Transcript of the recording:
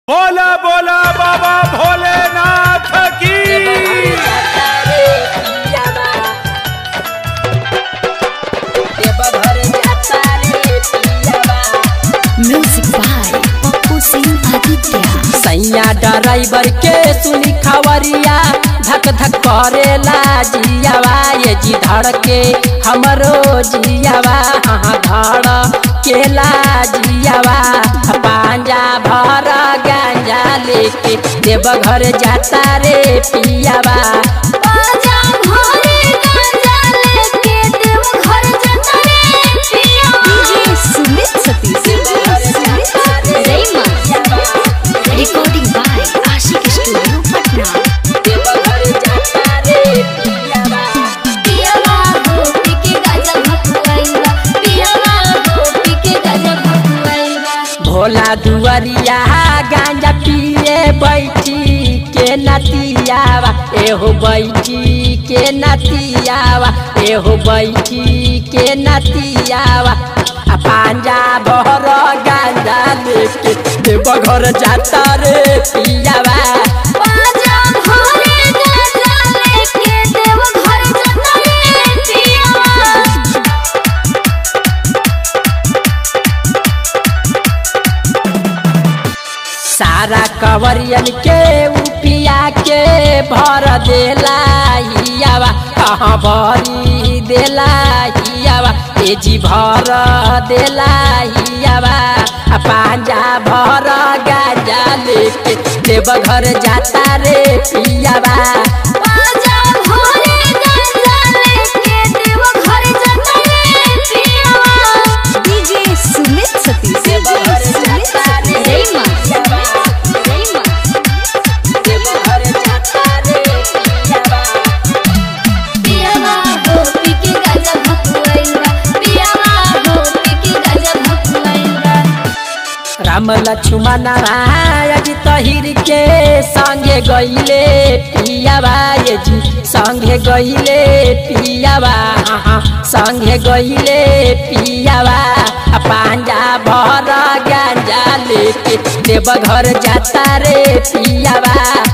बोला बोला बाबा भोलेनाथ की म्यूजिक बाय पप्पू सिंह आदित्य सैया ड्राइवर के सुनी खबरिया धक धक करेला जियावा ये जी धड़ के हमरो जियावा हाँ धड़ केला जियावा पांजा भर गांजा लेके देवघर जाता रे पियावा DJ Sumit Satish recording by Ashiq studio Patna Deoghar जाता रे पियावा भोला दुआरिया गांजा पिए बैठी के नतियावा एहो बैठी के नतियावा एहो बैठी के नतियावा आ पांजा भर गांजा लेके देवघर जाता रे पियावा सारा कवरियन के उपिया के भर देला हियावा कहाँ भरी देला हियावा ए जी भर देला हियावा आ पांजा भर गाजा लेके देवघर जाता रे पियावा डीजे सुमित सतीश देवघर जाता रे पियावा राम लक्ष्मण जी तहिर के संगे गईले पियावा ये जी संगे गईले पियावा हाँ, संगे गईले पियावा आ पांजा भर गांजा लेके देवघर जाता रे पियावा